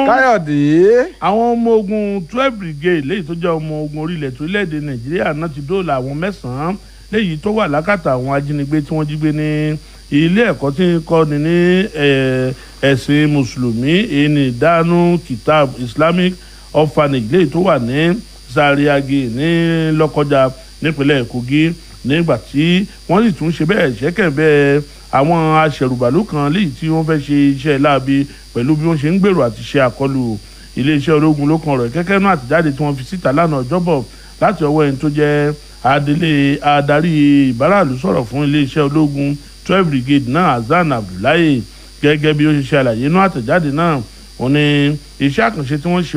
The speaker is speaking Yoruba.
káyọ̀dé. àwọn ọmọ ogun twelve brigade léyìí tó jẹ́ ọmọ ogun orílẹ̀ tó orílẹ̀-èdè nàìjíríà náà ti dóòlà àwọn mẹ́sàn-án léyìí tó wà lákàtà àwọn ajínigbé tí wọ́n jí gbé ní ilé ẹ̀kọ́ tí ń kọ́ni ní ẹ̀sìn mùsùlùmí èyí ní dánú kitab islamic orphanage léyìí tó wà ní zariagi ní lọ́kọjá nípínlẹ̀ kogi nígbà tí wọ́n sì tún ṣe bẹ́ẹ̀ ṣẹ́kẹ̀ bẹ́ẹ̀ àwọn aṣẹ̀rùbàlù kan léyìí tí wọ́n fẹ́ ṣe iṣẹ́ láabi pẹ̀lú bí wọ́n ṣe ń gbèrò àti ṣe àkọlù iléeṣẹ́ ológun ló kan ọ̀rọ̀ kẹ́kẹ́ náà àtijáde tí wọ́n fi síta lánàá ọjọ́bọ̀ láti ọwọ́ ẹni tó jẹ́ adelé adarí ìbáraàlú sọ̀rọ̀ fún iléeṣẹ́ ológun twelve brigade náà hasan abdullahi gẹ́gẹ́ bí ó ṣe ṣe àlàyé inú àtẹ̀jáde náà òun ni iṣẹ́ àkànṣe tí wọ́n ṣe